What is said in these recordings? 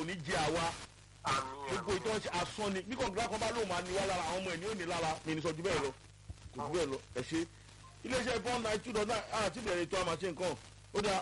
ò ní jẹ àwa gbogbo ìtọ́ ṣe asán ni bí kọ̀ǹgílá kan bá lóun máa ní wá lára àwọn ọmọ ẹ̀ ní ò ní lára mi ní sọ ju bẹ́ẹ̀ lọ kò ju bẹ́ẹ̀ lọ ẹ ṣe iléeṣẹ́ four nine two dot nine àti ìbẹ̀rẹ̀ ètò àmàṣe nǹkan ó dáa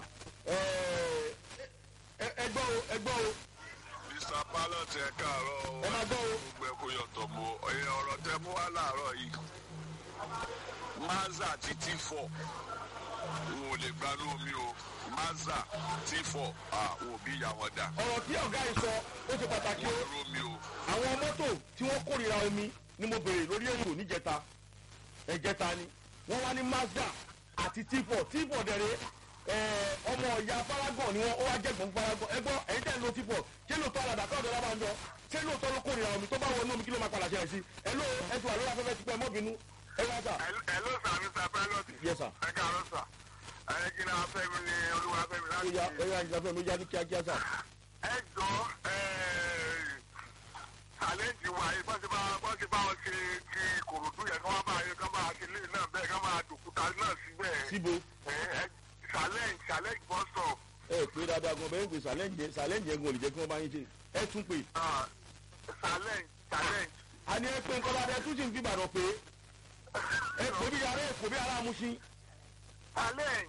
ẹgbọ́ o ẹgbọ́ o mr pilot ẹ káàárọ̀ o ẹ máa gbọ́ o gbogbo ẹ kò yọtọ̀ mọ́ ẹ̀yìn ọ̀rọ̀ tẹ mú wá láàárọ̀ yìí mazda ti t four n ò lè gbanú omi o mazda t four àwọn òbí ìyá wọn dà ọ̀rọ̀ tí ọ̀gá yìí sọ ó ṣe pàtàkì o wọ́n rú omi o àwọn mọ́tò tí wọ́n kórìíra omi ni mo béèrè lórí ètò níjẹta ẹ̀jẹta ni wọ́n wá ní mazda àti t4 t4 dẹ̀rẹ̀ ẹ̀, ọmọ ọ̀ya faragbọ̀n ni wọ́n ó wá jẹ̀gbọ́n faragbọ̀n ẹgbọ́n ẹ̀yin tẹ̀ ń lo t4 ṣé lóòótọ́ alàdà káwọn ọ̀dọ́ lábàájọ ṣé lóòótọ́ ló kórìíra omi tó bá wọnú omi kí ló máa padà ṣẹlẹ̀ sí ẹ ló ẹ ti wà lórí afẹ́fẹ́ ti pẹ́ mọ́bìnú ẹ wá sà. ẹ ló sà mr pilot Yes, sir. ẹ káàárọ̀ sà ẹ kí ni afẹ́mi ni olúwa afẹ́mi ó láti yá ẹ yá ìjọba mi ó yá ní kíákíá sà. ẹ jọ ẹ challenge wa yìí bọ́n ti bá bọ́n ti bá wọn ṣe ti kòròdú yẹn kí wọ́n máa yẹ kí wọ́n máa ṣe lé náà bẹ́ẹ̀ kí wọ́n máa dòkúta náà síbẹ̀ síbo ẹ ẹ challenge challenge bus stop ẹ pé dáadáa gan bẹ́ẹ̀ ń pè sàlẹ́ǹjẹ sàlẹ́ǹjẹ gan ò lè jẹ́ kí wọ́n bá yín ṣe ẹ tún pè. ah, challenge challenge a ní ẹ pé nǹkan bá dẹ tún sì ń fi ìbàdàn pé ẹ pè bí yàrá ẹ pè bí yàrá amúṣin. challenge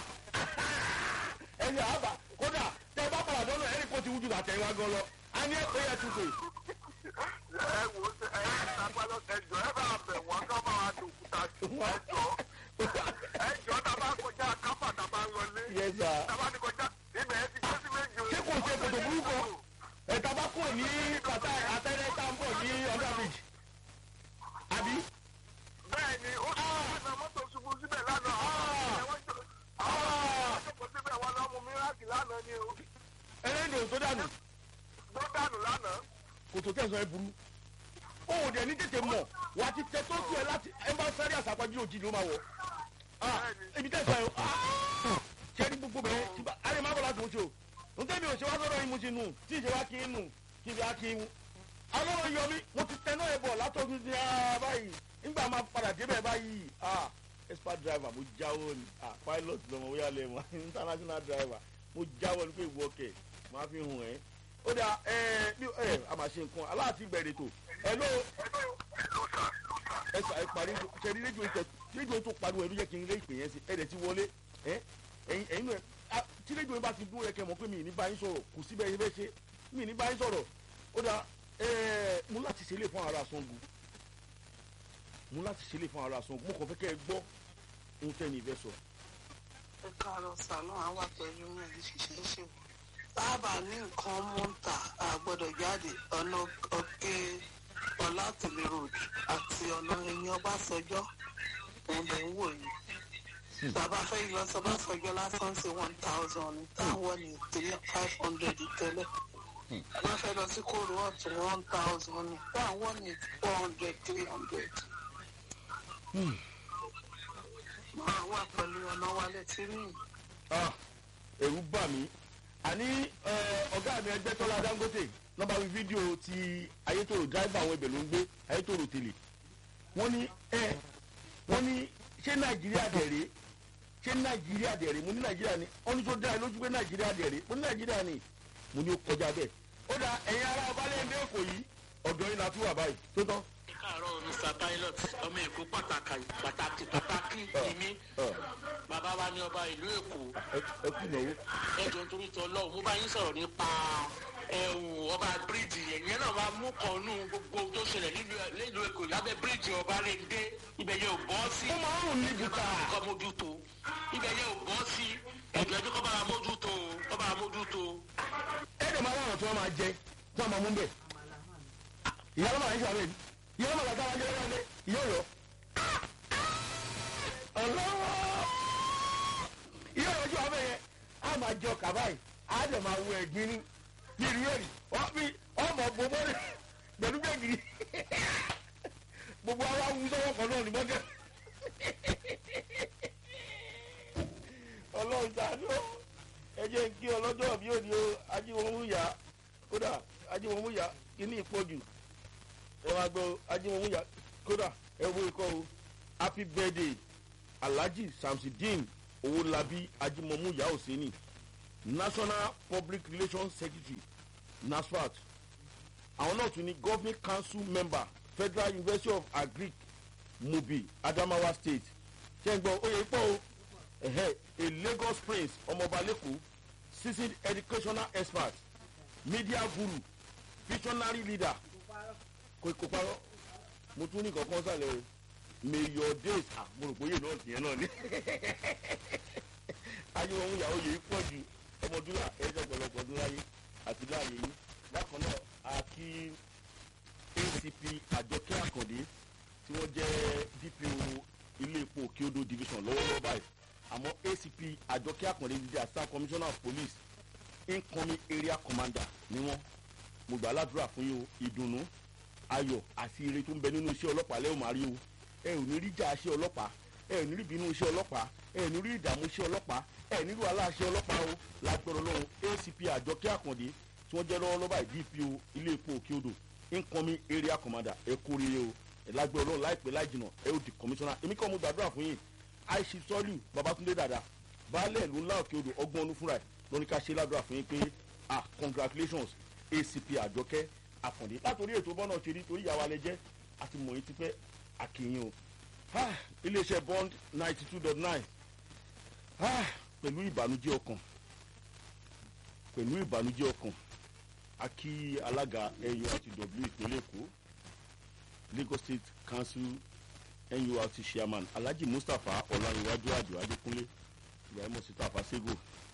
ẹni àbá kódà tẹ bá padà dọ́nà ẹni kó ti wújú àtẹ̀yìn wá gan lọ a ní ẹ̀pẹ́ yẹn tún pé ẹ wò ó ẹ ẹ sábàlọ ẹ jọ ẹ bá bẹ̀ wọ́n kí wọ́n máa wá dòkúta sí ẹ jọ ẹ jọ tá a bá kọjá káfà tá a bá ń lọlé yẹn sà tá a bá ní kọjá ibẹ̀ ẹ ti gbé sí méjì o. ṣé kò ṣe kòtò burúkọ ẹ̀ta bá kúrò ní pàtà àtẹ́rẹ́ tá ń bọ̀ ní under bridge àbí bẹ́ẹ̀ ni ó ti wọ́n mọ́tò ṣubú síbẹ̀ lánàá àwọn ọmọ síbẹ̀ wọn lọ mú míràkì lánàá ni o ẹlẹ́dẹ̀ tó dànù tó dànù lánàá. kòtò tẹ̀sán ẹ burú òun dẹ̀ ní tètè mọ̀ wà á ti tẹ tó tiẹ̀ láti ẹ bá sáré àsàpájú òjì ló máa wọ̀ ah ebi tẹ̀sán ẹ ṣe ní gbogbo bẹ́ẹ̀ tí bá alẹ́ máa bọ̀ láti mú ṣe o n tẹ́bi ò ṣe wá sọ́dọ̀ yín mú ṣe nù tí ì ṣe wá kí n nù kí n fi á kí n. alọ́run yọ mí mo ti tẹ náà ẹ bọ̀ látọ̀dún ní ara báyìí nígbà máa padà débẹ̀ báyìí ah expert driver mo jáwọ́ ni ah pilot lọ́mọ wíyá lẹ́mọ̀ international driver mo jáwọ́ ni pé ìwọ kẹ̀ máa fi hùn ẹ́ ó dà ẹ bí ẹ a máa ṣe nǹkan aláàtí bẹ̀rẹ̀ tó ẹ ló ẹ sà ẹ parí ṣe rí rédíò tẹ rédíò tó pariwo ẹ ló jẹ́ kí n lé ìpè yẹn sí ẹ dẹ̀ ti wọlé ẹ ẹyin ẹyin náà ah, tí rédíò yẹn bá ti dúró yẹ kẹ́ mọ̀ pé mi ì ní bá yín sọ̀rọ̀ kò síbẹ̀ yín bẹ́ẹ̀ ṣe mi ì ní bá yín sọ̀rọ̀ ó dà ẹ mú láti ṣe lè fún ara Ṣàngó mú láti ṣe lè fún ara Ṣàngó mo kàn fẹ́ kẹ́ ẹ gbọ́ ohun tẹ́ ni ìfẹ́ sọ. ẹ káàárọ̀ sànú àwa pẹ̀lú mi ẹ̀ ṣiṣẹ́ ṣe wò. sábà ní nǹkan mú ń tà àgbọ̀dọ̀ jáde ọ̀nà ọ̀kẹ́ ọ̀làtìlẹ̀ road àti ọ̀nà ẹ̀yìn ọbásanjọ́ òun lè ń wò yìí. bàbá fẹ́ lọ sọ ọbásanjọ́ lásán sí one thousand táwọn ní three five hundred tẹ́lẹ̀. wọ́n fẹ́ lọ sí kóró ọ̀tún one thousand táwọn ní four hundred three hundred. máa wà pẹ̀lú ọ̀nà wálé tí rí yìí. Ah, ẹ̀rù bà mí àní ẹ, ọ̀gá mi ẹgbẹ́ tọ́lá dangote lọ́ba fi fídíò ti ayétòrò dráìvà àwọn ibẹ̀ ló ń gbé ayétòrò tèlè wọ́n ní ẹ wọ́n ní ṣé nàìjíríà dẹ̀rẹ̀ ṣé nàìjíríà dẹ̀rẹ̀ mo ní nàìjíríà ni wọ́n ní tó dá ẹ lójú pé nàìjíríà dẹ̀rẹ̀ mo ní nàìjíríà ni mo ní ó kọjá bẹ́ẹ̀ ó dà ẹ̀yin ará ọbalẹ̀ èkó yìí ọ̀dọ́ yín la tún wà báyìí tó tán. káàárọ̀ mr pilot ọmọ èkó pàtàkì pàtàkì pàtàkì ìmí ọ̀, bàbá wa ní ọba ìlú èkó ẹ ẹ kú ìnáwó. ẹjọ nítorí tí ọlọ́run mo bá yín sọ̀rọ̀ nípa ẹ̀hún ọba bíríìjì yẹn ìyẹn náà máa mú kan nù gbogbo tó ṣẹlẹ̀ nílùú- nílùú èkó lábẹ́ bíríìjì ọba rẹ̀ dé ibẹ̀ yẹn ò bọ́ sí ó máa ń rùn ní bùkà. kọ́ mójútó ibẹ̀ yẹn ò bọ́ sí ẹ̀jọ̀ ẹjọ́ kọ́ bá wa mójútó kọ́ bá wa mójútó. ẹ̀ẹ́dẹ̀ máa wọ̀rọ̀ tí wọ́n máa jẹ tí wọ́n máa mú bẹ̀. ìyá ló máa ń ṣàlẹ̀ ìyá ló máa gbàgbá wájú lọ́wọ́ ilé ìyá ọ̀yọ́. ọlọ́wọ́ ìyá ọ̀yọ́ ojú abẹ́ yẹn á máa jẹ ọkà báyìí á dẹ̀ máa wọ ẹ̀gbin ní yìrì yẹ̀rì wọ́n fi ọmọ gbogbo rẹ̀ pẹ̀lú gbẹ̀gìrì gbogbo ara wù sọ́wọ́ kan náà ní mọ́tẹ́. ọlọ́run ṣàánú ẹ jẹ́ kí ọlọ́jọ́ bí òní o ajíwọ̀múyà kódà ajíwọ̀múyà kíní ìpọ́jù ẹ máa gbọ́ ajíwọ̀múyà kódà ẹ wo ikọ́ o happy birthday alhaji samsidin owolabi ajímọ̀múyà òsínì national public relations secretary nasfat àwọn náà tún ní governing council member federal university of agric mobi adamawa state ṣẹ́gbọ́n oyè pọ̀ o ẹ̀hẹ́ a lagos prince ọmọọba lẹ́kọ̀ọ́ seasoned educational expert media guru visionary leader kò kò parọ́ mo tún ní kankan sálẹ̀ o may your days ah mo rò pé yé náà tìyẹn náà ni ayé ohun ìyàwó yìí pọ̀ ju ọmọdúnrà ẹ̀jẹ̀ ọ̀pọ̀lọpọ̀ ọdún láyé àti láàyè yìí bákan náà a kí acp àjọkẹ́ àkàndé tí wọ́n jẹ́ dpo ilé epo òkèodò division lọ́wọ́lọ́wọ́ báyìí àmọ́ acp àjọkẹ́ àkàndé ti di assistant commissioner of police incoming area commander ni wọ́n mo gbà ládùúrà fún yín o ìdùnnú ayọ̀ àti ire tó ń bẹ nínú iṣẹ́ ọlọ́pàá lẹ́yìn máa rí o ẹ ò ní rí jà iṣẹ́ ọlọ́pàá ẹ ò ní rí bínú iṣẹ́ ọlọ́pàá ẹ ò ní rí ìdààmú iṣẹ́ ọlọ́pàá ẹ ò ní rí wàhálà iṣẹ́ ọlọ́pàá o lágbọ̀rọ̀ lọ́hùn acp àjọkẹ́ àkàndé tí wọ́n jẹ́ lọ́wọ́lọ́wọ́ báyìí dpo ilé epo òkè odò incoming area commander ẹ kú oríire o ẹ lágbọ̀rọ̀ lọ́hùn láìpẹ́ láì jìnà ẹ ó di commissioner èmi kọ́ mo gbàdúrà fún yín aishi sọ́lù babatunde dada baálẹ̀ ìlú ńlá òkè odò ọgbọ́n ọdún fúnra ẹ̀ lóní ká ṣe ládùúrà fún yín pé ah congratulations acp àjọkẹ́ àkàndé látòrí ètò bọ́nà ṣe rí torí ìyàwó alẹ́ jẹ́ àti mọ̀yìn ti pẹ́ àkìyìn o Ah, iléeṣẹ́ bond ninety two dot nine pẹ̀lú ìbànújẹ́ ọkàn pẹ̀lú ìbànújẹ́ ọkàn a kí alága nurtw ìpínlẹ̀ èkó lagos state council nurt chairman alhaji mustapha ọ̀làǹwájú àjò adékúnlé ibrahim sí tafasego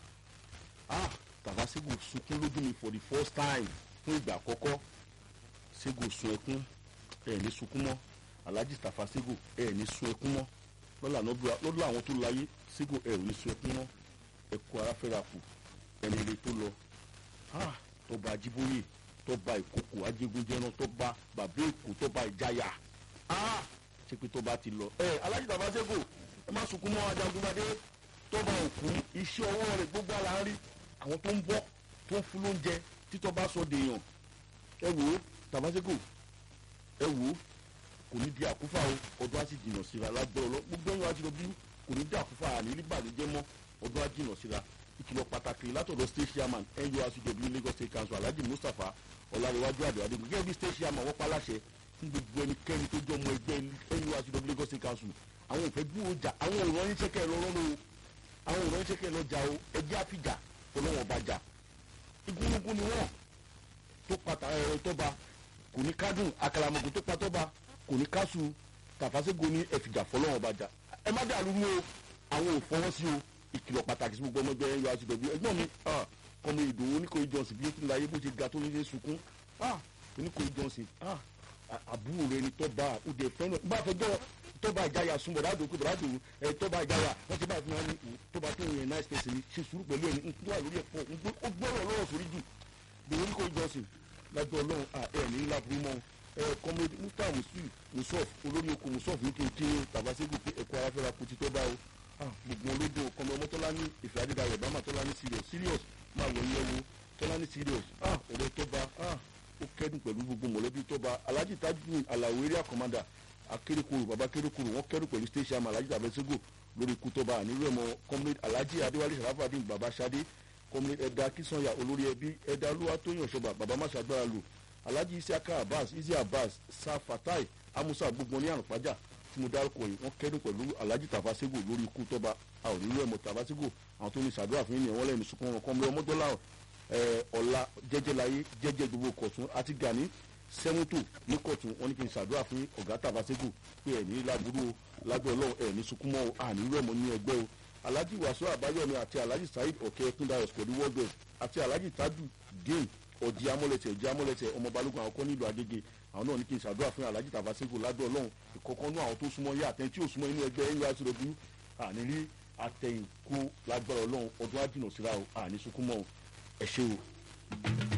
ah tafasego sunkún lójú mi for the first time fún ìgbà àkọ́kọ́ sego sun ẹkún ẹ̀ ní sunkún mọ́ alhaji tafa sego ẹ ní sun ẹkún mọ lọ́la lọ́dọ̀ àwọn tó láyé sego ẹ ò ní sun ẹkún mọ ẹkú ara fẹ́ra kù ẹni ilé tó lọ tọba ajiboye tọba ìkókò ajégunjẹran tọba bàbá èkó tọba ìjayà ṣe pé tọba ti lọ ẹ alhaji tafa sego ẹ má sunkún mọ ajagunbadé tọba òkú iṣẹ́ ọwọ́ rẹ̀ gbogbo ara ń rí àwọn tó ń bọ́ tó ń fún lóúnjẹ títọ́ sọ dèèyàn ẹ wò ó tafa sego ẹ wò ó kò ní di àkúfà o ọdún á sì jìnnà síra lágbọ́rọ̀ lọ gbogbo ẹ̀yìn wájú lọ́bí kò ní di àkúfà àní rí bàlújẹ́ mọ́ ọdún á jìnnà síra ìkìlọ̀ pàtàkì látọ̀dọ̀ state chairman nurcw lagos state council alhaji mustapha ọ̀làríwájú àdìwádé gẹ́gẹ́ bí state chairman wọ́n paláṣẹ fún gbogbo ẹnikẹ́ni tó jọ ọmọ ẹgbẹ́ nurcw lagos state council àwọn òfẹ́ gbú ọjà àwọn òrán yín sẹ́kẹ̀ lọ́rọ́ ló àwọn òrán yín sẹ́kẹ̀ lọ́jà o ẹjẹ́ àfìjà ọlọ́wọ́n bàjà igúnnugún ni wọ́n tó pàtà ẹ̀rọ tọ́ba kò ní kádùn àkàlàmọ̀gò tó pa tọ́ba kò ní káṣù tàfàṣẹ́gun ní ẹ̀fìjà fọlọ́wọ́n bàjá ẹ má dà lúrú o àwọn ò fọwọ́ sí o ìkìlọ̀ pàtàkì sí gbogbo ọmọ ẹgbẹ́ ẹ̀yọ àti ìdọ̀bí ẹgbọ́n mi ọmọ ìdòwò oníkòyí johnson bí ó ti ń láyé bó ṣe ga tó ní ṣe sunkún oníkòyí johnson àbúrò rẹ ni tọ́ba òde fẹ́ràn bá fẹjọ́ tọ́ba ìjáyà sun bọ̀dá àdókò bọ̀dá àdókò ẹ̀ tọ́ba ìjáyà wọ́n ti bá fún wọn ní tọ́ba tó yẹn náà ṣe ní ṣe sùúrù pẹ̀lú ẹni ń wà lórí ẹ̀pọ̀ ó gbọ́rọ̀ lọ́wọ́ sórí jù bẹ̀rẹ̀ oníkòyí johnson lájọ ọlọ́run ẹ̀ ní ńlá burú mọ́ kọ́mọdé musta musof olórí oko musof ní kéńké tàbáṣẹ́gù pé ẹ̀kọ́ aráfẹ́ra kò ti tọ́ bá o gbogbo olódò kọ́mọ ọmọ tọ́lá ní ìfẹ́ adédayọ̀ bá má tọ́lá ní serious serious máa wọ̀ yẹ wo tọ́lá ní serious ọ̀rẹ́ tọ́ba ó kẹ́dùn pẹ̀lú gbogbo mọ̀lẹ́bí tọ́ba alhaji tajudeen alawo area commander akérèkọrò baba akérèkọrò wọn kẹ́dùn pẹ̀lú station am alhaji tàbáṣẹ́gù lórí ikú tọ́ba àníwẹ̀ mọ́ comrade alhaji adéwálé sàràfàdín baba sade comrade ẹ̀dá kísànyà olórí ẹbí ẹ̀dá olúwatóyàn ṣọba baba má ṣàgbára lò alhaji isiaka abbas isi abbas safatai amusa gbogbo ní àrùnpájà tí mo dárúkọ yìí wọn kẹdùn pẹ̀lú alhaji tafasego lórí ikú tọba a ò nílò ẹmọ tafasego àwọn tó ní sàdúrà fún yìnyín wọn lẹ́nu sunkún wọn kọ́mọ ọmọdọ́là ọ̀la jẹ́jẹ́láyé jẹ́jẹ́ gbogbo kọ̀tún àti gani sẹ́mútò ní kọ̀tún wọn ní kí n sàdúrà fún ọ̀gá tafasego pé ẹ̀ ní láburú o lágbẹ́ ọlọ́run ẹ̀ ní sunkún mọ́ o à nílò ẹmọ ní ẹgbẹ́ o alhaji wàsó àbáyọ̀mí àti alhaji saheed ọ̀kẹ́ kúndayọ̀ pẹ̀lú world bank àti alhaji tadu dane ọ̀jì amọ̀lẹ̀tẹ̀ ọ̀jì amọ̀lẹ̀tẹ̀ ọmọ balógun àwọn kan nílùú agége àwọn náà ní kí n ṣàdúrà fún alhaji tàfàṣẹ́gò ládùn ọlọ́run ìkọ̀kan nú àwọn tó súnmọ́ yé àtẹ̀yìn tí ò súnmọ́ inú ẹgbẹ́ ẹ̀yìn aṣọ́rọ̀bù àní rí àtẹ̀yìn kó lágbára ọlọ́run ọdún ájìnà síra o àní sunkún mọ́ ẹ ṣé o.